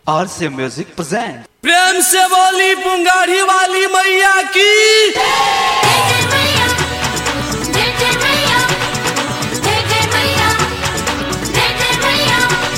RC Music present. प्रेम से बोली पुंगारी वाली मैया की जय जय मैया जय जय मैया जय जय मैया जय जय मैया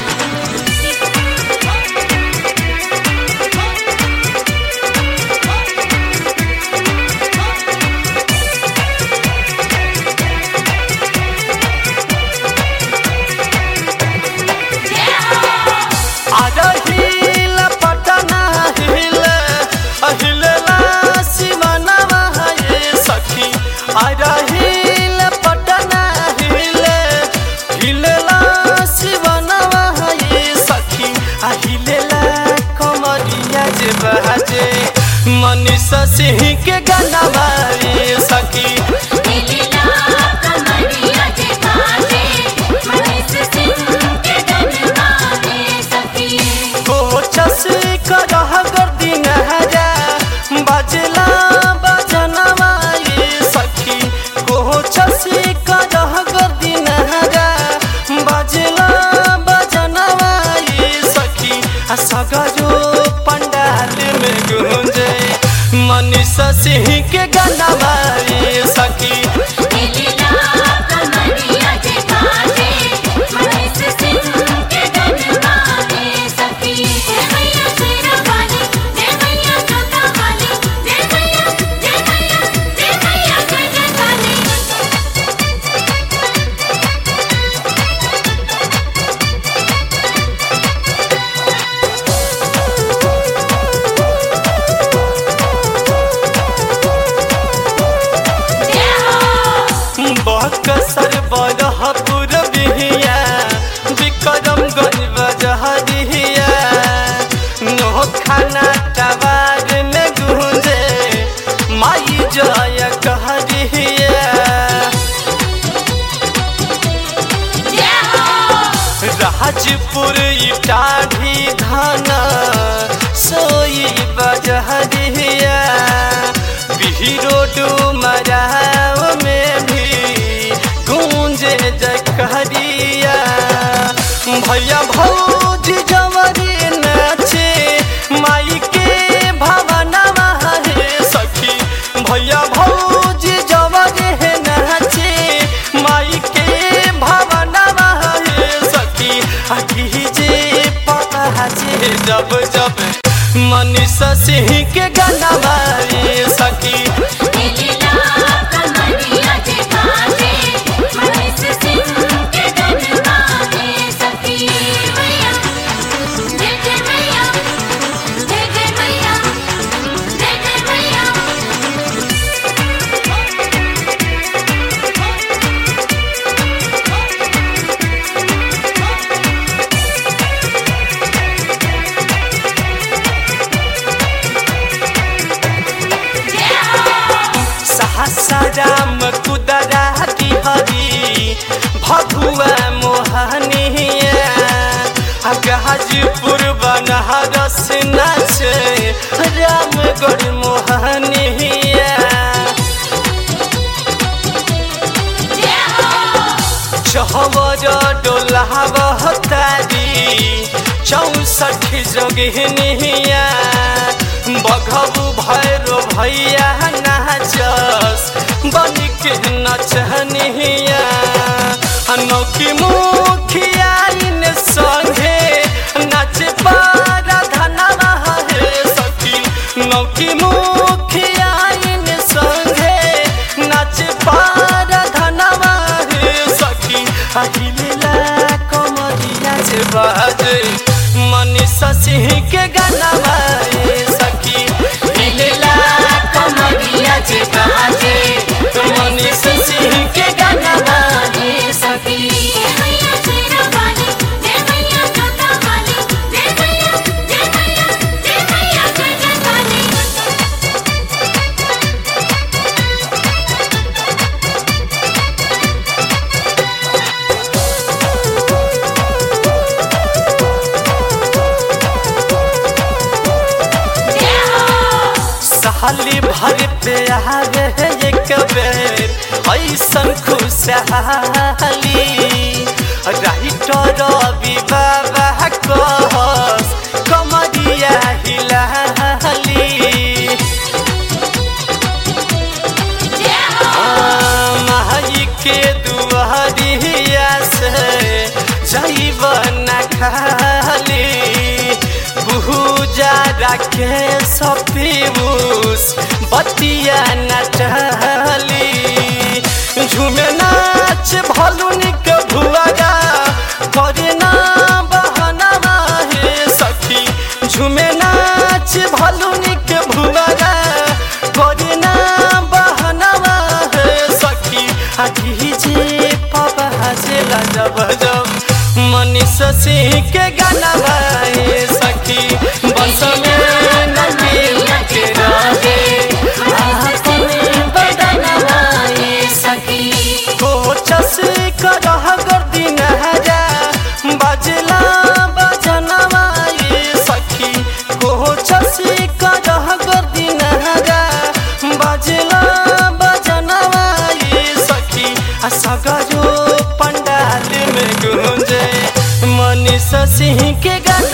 आजा हिल पटना हिल अहिलला शिवनवा ये सखी आजा हिल पटना हिल हिलला शिवनवा ये सखी अहिलला कमरिया जे बहजे मनीषा सिंह के गाना ये सखी नीला कमरिया जे बाजे मनीष सिंह के गनवा में सखी कोचस करह गर्दी नहरा बजला बजनवा ये सखी कोचस करह गर्दी नहरा बजला बजनवा ये सखी आ सगरो पंडाल में गूंजे मनीषा सिंह के गाना ये सखी नीला कमरिया जे बाजे मनीष सिंह के गनवा में सखी जय मैया शेरा वाली जय मैया जोता वाली जय मैया जय मैया जय मैया जय जय काली बकसर बरहपुर बिहिया विक्रम गंज बजहरिया नोखाना टवार में गूंजे माई जय कहरिया राजपुर इटाढ़ी धाना सोई बजहरिया बिहरो डुमराव में भी गूंजे जकहरिया भैया भौज जवरी नाचे माई के भवनवा हे सखी भैया भौज जवरी नाचे माई के भवनवा हे सखी अठी जे पहाचे जब जब मनीषा सिंह के गाना ये सखी नीला कमरिया जे बाजे मनीष सिंह के गनवा में सखी मैया जय जय मैया जय जय मैया जय जय मैया सहसाराम कुदरा की हरी भगुआ मोहनिया गाजीपुर बनहरस नाचे रामगढ़ मोहनिया चहवर डोलाव तारी चौसठ जोगिनिया बघबू भैरो भैया नाचस बनिक नचनिया नौकी मुखिया इन संगे नाच पारा धनवा हे सखी नौकी मुखिया इन संगे नाच पारा धनवा हे सखी अहिला कमरिया से बाजे मनीषा सिंह के गाना ये सखी हिलेला कमरिया से बाजे मनीषा सिंह के गाना ये सखी जय मैया शेरा वाली जय मैया जोता वाली जय मैया जय मैया जय मैया जय जय काली साली भर पे आवे एक बेर ऐसन खुशहाली राइटर रवि बाबा कहस कमर रखे सपीबूस बतिया नचली झूमे नाच भलुनी के भुआगा करे ना बहना हे सखी झूमे नाच भलुनी के भुआगा करे ना बहना हे सखी आ डीजे पापा हसेला जब जब मनीष सिंह के गाना गाए सखी बंस में नदी के रहे आपन बदन गाए सखी कोचस करह गर्दी नहरा बजला बजनवा ये सखी कोचस करह गर्दी नहरा बजला बजनवा ये सखी आ सगरो पंडाल में गूंजे मनीष सिंह के गाना